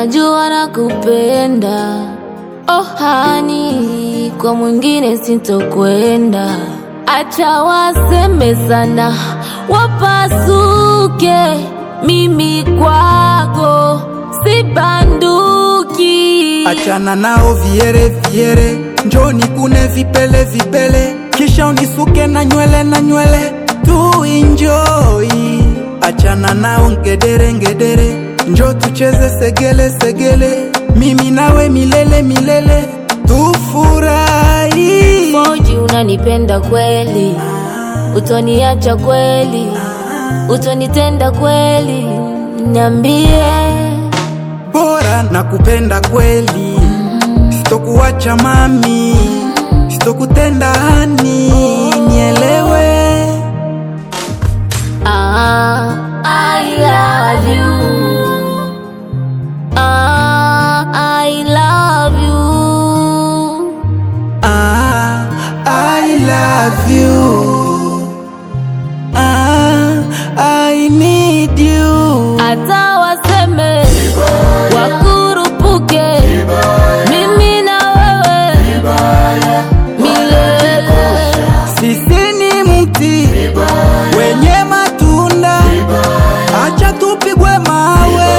unajua nakupenda. Oh hani, kwa mwingine sitokwenda. Acha waseme sana, wapasuke. Mimi kwako si banduki. Achana nao viere viere, njoni kune vipele vipele, kisha unisuke na nywele na nywele tu enjoy. Achana nao ngedere ngedere, njo tucheze segele segele, mimi nawe milele milele, tufurahi. Moji, unanipenda kweli, utoniacha kweli, utonitenda kweli, niambie. Bora nakupenda kweli, sitokuacha mami, sitokutenda hani, nielewe. Ah, I love you. Ah, I love you. Ah, I love you. Ah, I need you. Hata waseme wakurupuke, mimi na wewe milele. Sisi ni mti wenye matunda, acha tupigwe mawe.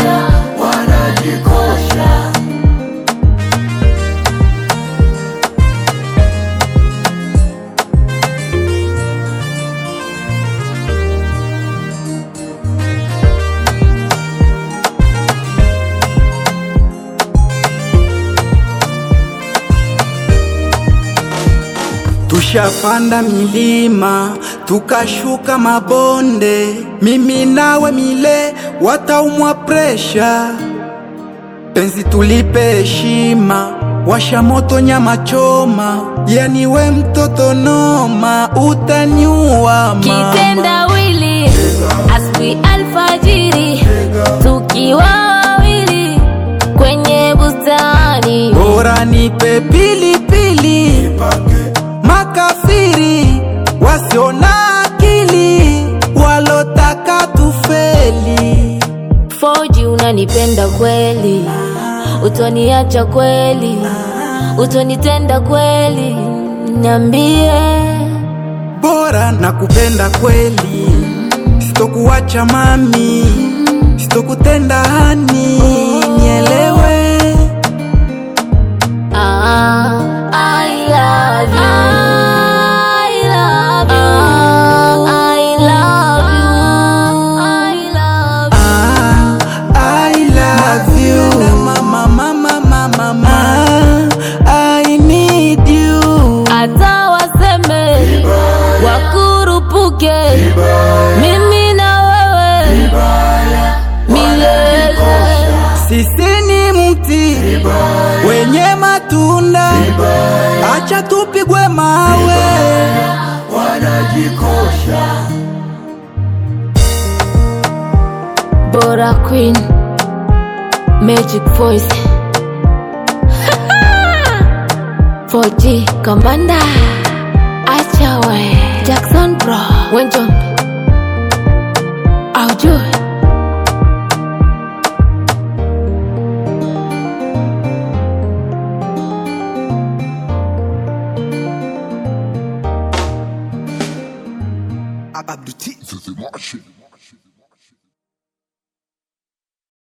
Tushapanda milima tukashuka mabonde, mimi nawe mile wataumwa presha. Penzi tulipe heshima, washa moto nyama choma, yani we mtoto noma, utaniua mama. Kitendawili asubuhi alfajiri, tukiwa wawili kwenye bustani. Bora nipe pilipili, makafiri wasiona akili, walotaka tufeli. Foji, unanipenda kweli, utoniacha kweli, utonitenda kweli, niambie. Bora nakupenda kweli, sitokuacha mami, sitokutenda hani, nielewe. Ah, I love you. I love you. I love you. I love Ah, I love you. Mama, mama, mama, mama. I need you. Hata waseme wakurupuke, mimi na wewe milele. Sisi ni mti wenye matunda, acha tupigwe mawe. Bora Queen Magic Voice 4G Kambanda Acha we Jackson Bro Wenjombe Aujue Abdou T. The Martian.